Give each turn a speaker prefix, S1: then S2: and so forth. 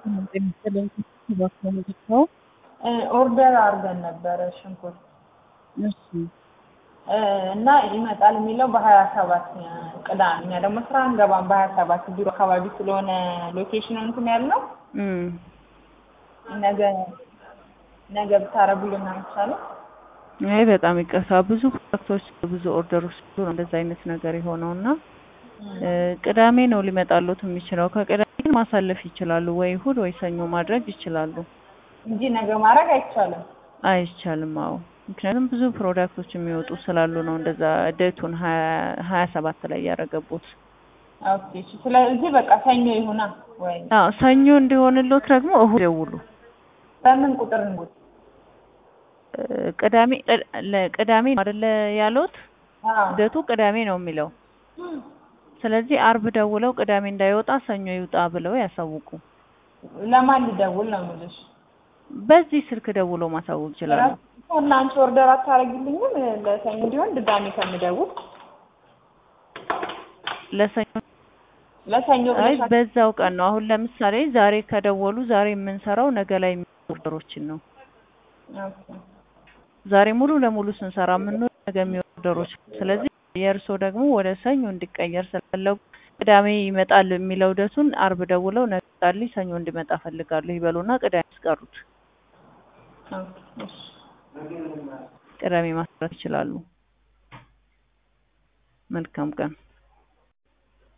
S1: ኦርደር አድርገን ነበረ ሽንኩርት
S2: እሺ
S1: እና ይመጣል የሚለው በሀያ ሰባት ቅዳሜ እኛ ደግሞ ስራ አንገባም በሀያ ሰባት ቢሮ አካባቢ ስለሆነ ሎኬሽን እንትን ያልነው
S2: እም
S1: ነገ ነገ ብታረጉልን አይቻልም?
S2: አይ በጣም ይቅርታ ብዙ ፕሮዳክቶች ብዙ ኦርደሮች ስሉ ነው እንደዛ አይነት ነገር የሆነው እና እ ቅዳሜ ነው ሊመጣሉት የሚችለው ከቅዳሜ ግን ማሳለፍ ይችላሉ ወይ እሁድ ወይ ሰኞ ማድረግ ይችላሉ
S1: እንጂ ነገ ማድረግ አይቻልም።
S2: አይቻልም አዎ ምክንያቱም ብዙ ፕሮዳክቶች የሚወጡ ስላሉ ነው እንደዛ ዴቱን ሀያ ሰባት ላይ ያደረገቡት
S1: ኦኬ እሺ። ስለዚህ በቃ ሰኞ ይሁና ወይ
S2: አዎ ሰኞ እንዲሆንሎት ደግሞ እሁድ ደውሉ
S1: በምን ቁጥር እንጉት?
S2: እ ቅዳሜ ለቅዳሜ ነው አይደለ ያሉት
S1: አዎ
S2: ልደቱ ቅዳሜ ነው የሚለው ስለዚህ አርብ ደውለው ቅዳሜ እንዳይወጣ ሰኞ ይውጣ ብለው ያሳውቁ
S1: ለማን ልደውል ነው የምልሽ?
S2: በዚህ ስልክ ደውሎ ማሳወቅ ይችላሉ
S1: እና አንቺ ኦርደር አታደርጊልኝም ለሰኞ እንዲሆን ድጋሜ ከምደውል
S2: ለሰኞ
S1: ለሰኞ
S2: አይ
S1: ብለሽ
S2: በዛው ቀን ነው አሁን ለምሳሌ ዛሬ ከደወሉ ዛሬ የምንሰራው ነገ ላይ የሚመጡ ኦርደሮችን ነው
S1: ኦኬ
S2: ዛሬ ሙሉ ለሙሉ ስንሰራ የምንውል ነገ የሚወጡ ኦርደሮች ስለዚህ የእርስዎ ደግሞ ወደ ሰኞ እንዲቀየር ስለፈለጉ ቅዳሜ ይመጣል የሚለው ደቱን አርብ ደውለው ነገ ይመጣልኝ ሰኞ እንዲመጣ ፈልጋለሁ ይበሉና ቅዳሜ ያስቀሩት
S1: ኦኬ እሺ
S2: ቅዳሜ ማስቀረት ይችላሉ መልካም ቀን